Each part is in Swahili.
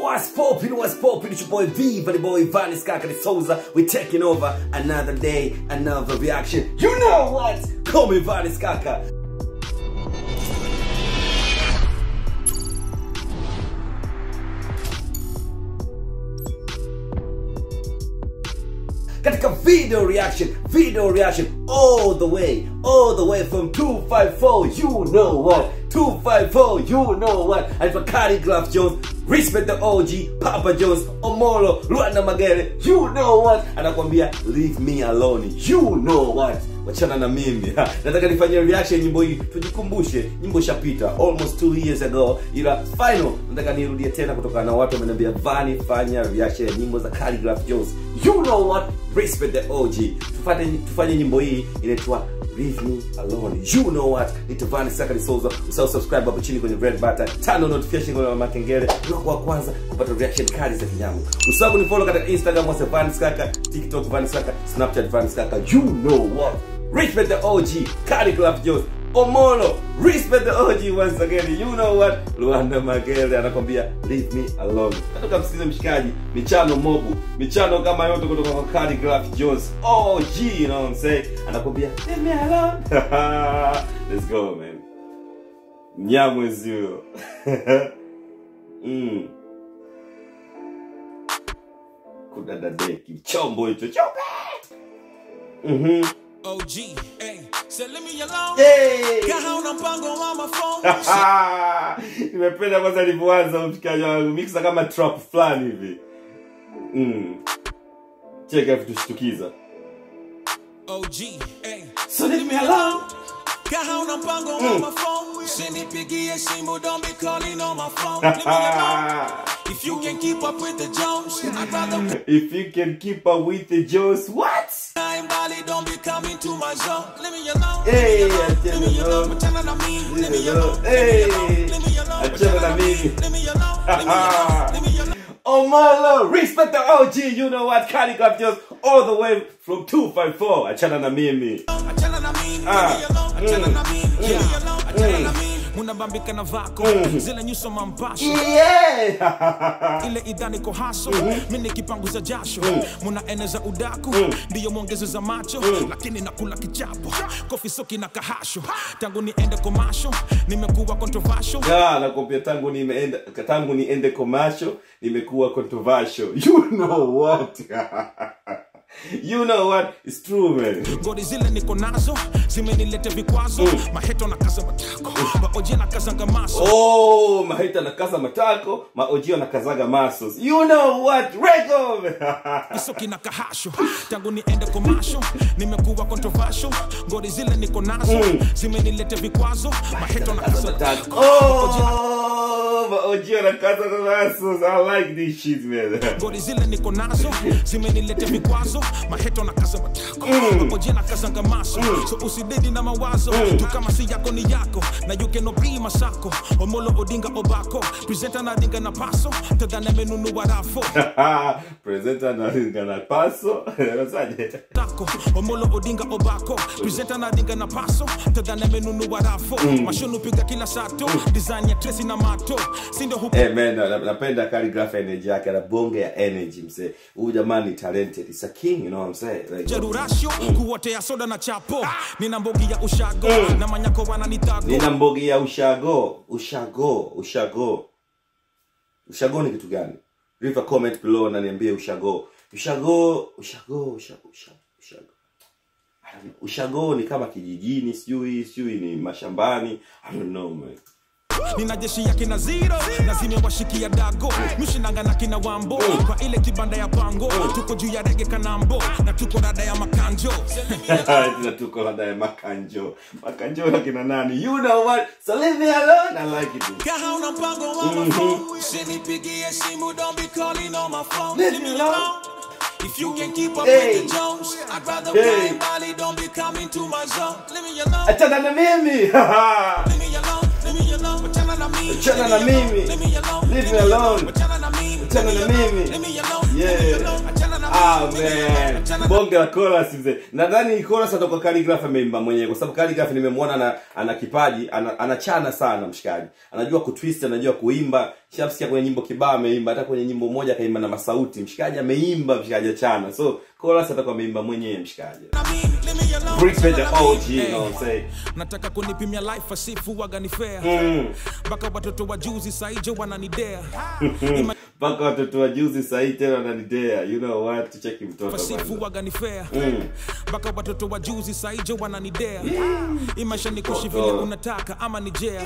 What's poppin', what's poppin'? It's your boy V, the boy Vanis Kaka de Souza. We're taking over another day, another reaction. You know what? Call me Vanis Kaka. katika video reaction video reaction all the way all the way from 254 you know what 254 you know what anaitwa Khaligraph Jones respect the OG Papa Jones Omolo Luanda Magere you know what anakwambia leave me alone you know what wachana na mimi Ha, nataka nifanyie reaction nyimbo hii tujikumbushe nyimbo ishapita almost two years ago ila final nataka nirudie tena kutokana na watu wameniambia vani fanya reaction ya nyimbo za Khaligraph Jones you know what respect the OG tufanye tufanye nyimbo hii inaitwa Leave me alone. You know what? Ni Tavani Sakari Souza. Usahau subscribe hapo chini kwenye red button. Tano notification kwa makengele. Unakuwa wa kwanza kupata reaction kali za kinyango. Usahau kunifollow katika Instagram wasa Vanis Kaka, TikTok Vanis Kaka, Snapchat Vanis Kaka. You know what? Respect the OG. Khaligraph Jones. Omolo, respect the OG once again. You know what? Luanda Magere anakwambia leave me alone. Natoka msikize mshikaji, michano mobu, michano kama yote kutoka kwa Khaligraph Jones. OG, you know what I'm saying? Anakwambia leave me alone. Let's go, man. Nyamwezi huyo. mm. Kudadadeki, chombo hicho, chombo. Mhm. OG, hey, say leave me alone. Hey! Kahauna mpango wa maphone. nimependa kwanza alivyoanza mshikaji wangu mixa kama trap fulani hivi mm. cheka kutushtukiza OG, hey, so leave me alone kahauna mpango wa maphone. Usinipigie simu, don't be calling on my phone. Leave me alone. If you can keep up with the Jones, I'd rather if you can keep up with the Joes what I'm Bali, don't be coming to my zone. Leave me alone. Hey, leave me alone. achana Leave me alone. Achana na mimi. Leave Leave me me alone. alone. Hey. Leave me alone. Achana na mimi. Leave me alone. Leave me alone. Leave me alone. Oh my lord, respect the OG, you know what, Khaligraph Jones, all the way from 254, achana na mimi. achana na mimi Ah. leave me alone achana na mimi leave me alone achana na Mm. mimi munabambika na vako zile nyuso mampasho Yeah! ile idhani ko haso mimi kipanguza jasho munaeneza udaku ndiyo mwongezo za macho lakini nakula kichapo kofi soki na kahasho tangu niende komasho nimekuwa controversial Ya, nakwambia tangu nimeenda tangu niende commercial nimekuwa controversial. You know what? you know what? It's true man. ngori zile niko nazo zimenilete vikwazo maheto na kaza matako maoje na kazanga maso Oh, mahita nakaza matako, maojio nakazaga muscles. You know what? Rego! isoki na kahasho tangu niende komasho nimekuwa controversial ngori zile niko nazo zimenilete vikwazo maheto na kaza Matako. Oh, maojio nakazaga muscles. I like this shit man. ngori zile niko nazo zimenilete vikwazo maheto na kaza matako maoje na kazanga maso so usidedi na mawazo tu kama si yako ni yako na you cannot be masako omolo odinga obako presenter na dinga na paso tadhana menunua rafo Presenter na na paso. Unasaje? tako omolo odinga obako presenta na dinga na paso tadhana menunua rafo mashonu piga kila sato design ya tresi na mato sindo huku Hey man, na- napenda Khaligraph energy yake, ana bonge ya energy mse. Huyu jamani ni talented. He's a king, you know what I'm saying? Like, jarurasho kuotea soda na chapo nina mbogi ya ushago na manyako wananitago nina mbogi ya ushago ushago ushago ushago ni kitu gani leave a comment below na niambie ushago ushago ushago ushago ushago ushago I don't know. ushago ni kama kijijini sijui sijui ni mashambani i don't know man nina jeshi ya kina zero na zimewashikia dago mishinanga na kina wambo kwa ile kibanda ya pango tuko juu ya rege kanambo na tuko rada ya makanjo Tuna tuko labda ya makanjo makanjo na kina nani you know what so leave me alone i like it dude. kahauna mpango wa mafone usinipigie simu don't be calling on my phone Leave leave me me alone. alone if you can keep up Hey. with the Jones, I'd rather Hey. fly Bali, don't be coming to my zone. Leave me alone, achana na mimi leave me alone, leave me alone. Achana na mimi, Achana na mimi. leave me alone, Leave me alone. Achana na mimi, Achana na mimi. leave me alone, Yeah. leave me alone. Achana na Ah, man. bonge la chorus mzee nadhani chorus atakuwa Khaligraph ameimba mwenyewe kwa sababu Khaligraph nimemwona ana, ana kipaji ana, anachana sana mshikaji anajua kutwist anajua kuimba shafsikia kwenye nyimbo kibao ameimba hata kwenye nyimbo moja akaimba na masauti mshikaji ameimba mshikaji achana so chorus atakuwa ameimba mwenyewe mshikaji Respect the OG, you know what I'm saying? nataka kunipimia life asifu waga fair mpaka watoto wa juzi saije wananidea Ima- mpaka watoto wa juzi sahii tena wananidea you know what tucheki mtoto fasifu kwanza. waga fair mpaka watoto wa juzi saije wananidea imaisha ni kuishi vile Toto. unataka ama ni jea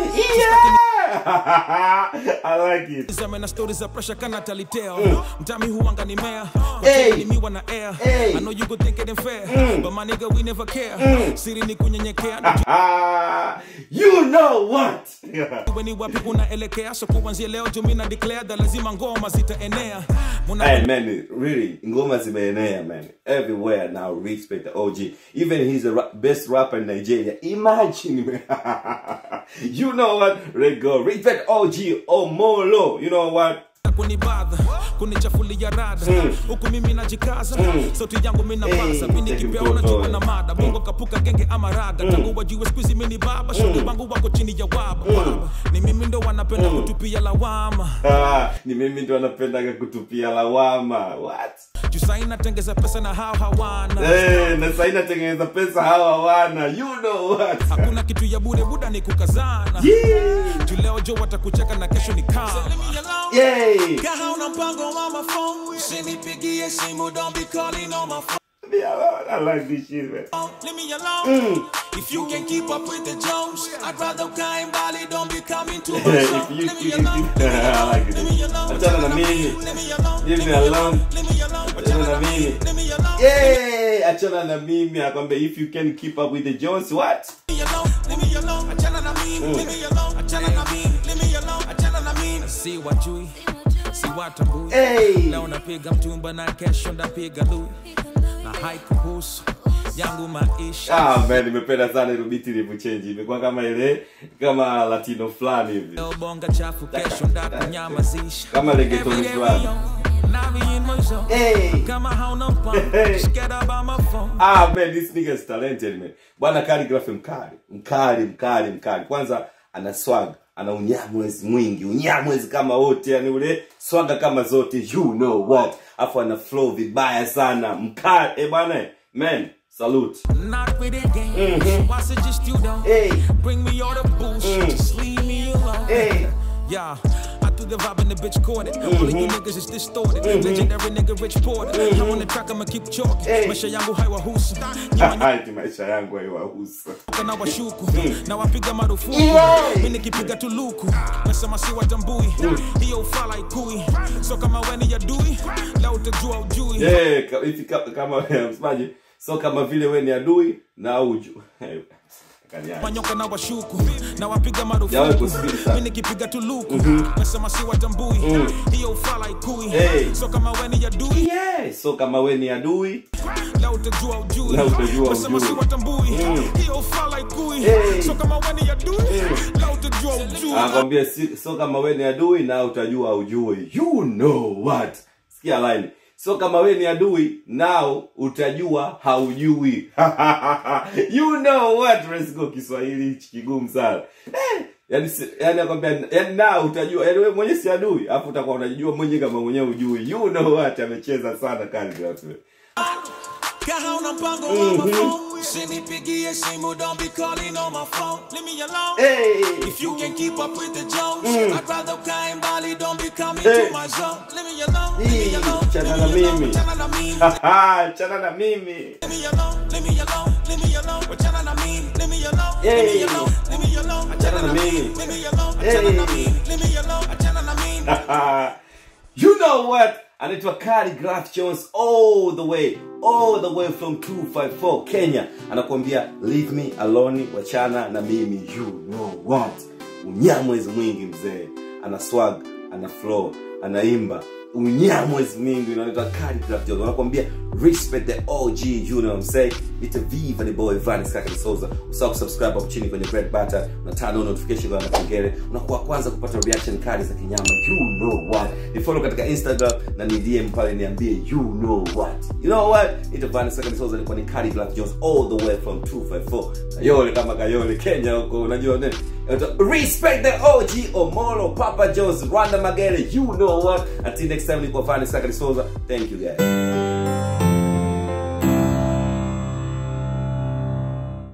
Yeah! I like it. zame na stori za presha kana taliteo mtami huanga ni mea Hey. nimiwa na air Hey. I know you could think it ain't fair but my nigga we never care siri ni kunyenyekea Ah, you know what? weni wapi unaelekea so kuanzia leo jumi na declare that lazima ngoma zitaenea Muna Hey man, really, ngoma zimeenea man. Everywhere now, respect the OG. Even he's the ra- best rapper in Nigeria. Imagine, man. you know what? Rego, respect OG Omolo. You know what? kunibadha kunichafulia rada huku mimi najikaza sauti yangu minapaza Hey, mini take kipea mtoto, unajua eh. na mada bongo kapuka genge ama raga tangu wajue skuizi mini baba shuli wangu wako chini ya waba Waba. ni mimi ndo wanapenda kutupia lawama Ah, ni mimi ndo anapendaga kutupia lawama. What? jusai natengeza pesa na hao hawana Hey, na sasa inatengeneza pesa hawa wana. You know what? hakuna kitu ya bure buda ni kukazana Yeah. juu leo jo watakucheka na kesho ni kama Yay. Kahauna mpango wa mafone Usinipigie simu don't be calling on my phone Me alone. I like this shit, man. Leave me alone If you can keep up with the Jones I'd rather climb Bali don't be coming to my If show you- Leave me if you- alone I like it. Leave me alone Achana na mimi. Leave me alone Leave me alone. Leave me alone Achana na mimi. Leave me alone Yay! achana na mimi akwambia if you can keep up with the jones what Leave me alone, leave me alone, achana na mimi, leave me alone, achana na mimi, leave me alone, achana na mimi. Si wajui, si watambui. Hey! Leo napiga mtumba na kesho ndapiga lui. Na haikuhusu yangu maisha. ah man nimependa sana ile beat ilivyochange imekuwa kama ile kama latino fulani hivi Leo bonga chafu kesho ndakunyamazisha. Kama reggaeton Every day fulani. we on, now we in my zone. Hey! Kama hauna mpango, Hey. scared about my phone. ah man this nigga is talented man bwana calligraph mkali mkali mkali mkali kwanza ana swag ana unyamwezi mwingi unyamwezi kama wote yani ule swaga kama zote you know what afu ana flow vibaya sana mkali eh bwana eh, man salute Not with a game. Why suggest you don't Hey. bring me all the bullshit? Just leave me alone. Hey. Yeah. I threw the vibe and the bitch caught it. All of you niggas is distorted. Legendary nigga Rich Porter. I'm on the track, I'ma keep chalking. Hey. Maisha yangu haiwahusu. Nyuma Ati maisha yangu haiwahusu nyoka na washuku. Na wapiga marufuku. Yeah. Mimi nikipiga tuluku. Nasema si watambui. Hiyo ufala ikui. So kama weni ya dui. Leo utajua ujui. Eh, ka- hivi ka- kama msemaji so kama vile we ni adui na uju Eh, kaniaje. manyoka na washuku na wapiga Yawe marufuku kusubiri sana. mi nikipiga tuluku nasema si watambui hiyo ufala ikui Hey. so kama weni ya dui Yeah, so kama we ni adui la utajua ujui La utajua nasema si ujui. watambui hiyo ufala ikui Hey. so kama weni ya dui la utajua ujui anakwambia si, so kama we ni adui na utajua ujui you know what sikia line so kama we ni adui nao utajua haujui you know what let's go kiswahili hichi kigumu sana eh, yani si- yani akwambia yani nao utajua yani wewe mwenyewe si adui afu utakuwa unajua mwenyewe kama mwenyewe ujui you know what amecheza sana Khaligraph kahauna mpango wa mafone usinipigie simu don't be calling on my phone leave me alone hey If you can keep up with the Jones, I'd rather climb Bali, don't be coming Hey. to my zone. Leave me alone, leave me Hey, alone, chana leave me na alone, mimi. chana na mimi. Haha, chana na mimi Leave me alone, leave me alone, leave me alone, chana na mimi. Leave me alone, leave Hey. me alone, leave me alone, Chana na mimi. Leave me alone, chana na Hey. mimi. Leave me alone, chana na mimi. you know what anaitwa Khaligraph Jones all the way all the way from 254 Kenya anakuambia leave me alone wachana na mimi you know what unyamwezi mwingi mzee ana swag ana flow anaimba unyamwezi mwingi unaitwa Khaligraph Jones anakuambia respect the og you know what i'm saying it's a viva the boy vanis kaka Souza usahau kusubscribe hapo chini kwenye red button na turn on notification kwa kengele unakuwa kwanza kupata reaction kali za kinyama you know what ni follow katika instagram na ni dm pale niambie you know what you know what it's vanis kaka Souza ilikuwa ni Kali Black Jones all the way from 254 kayole kama kayole kenya huko unajua nini respect the og omolo papa jones rwanda magere you know what until next time nilikuwa vanis kaka Souza thank you guys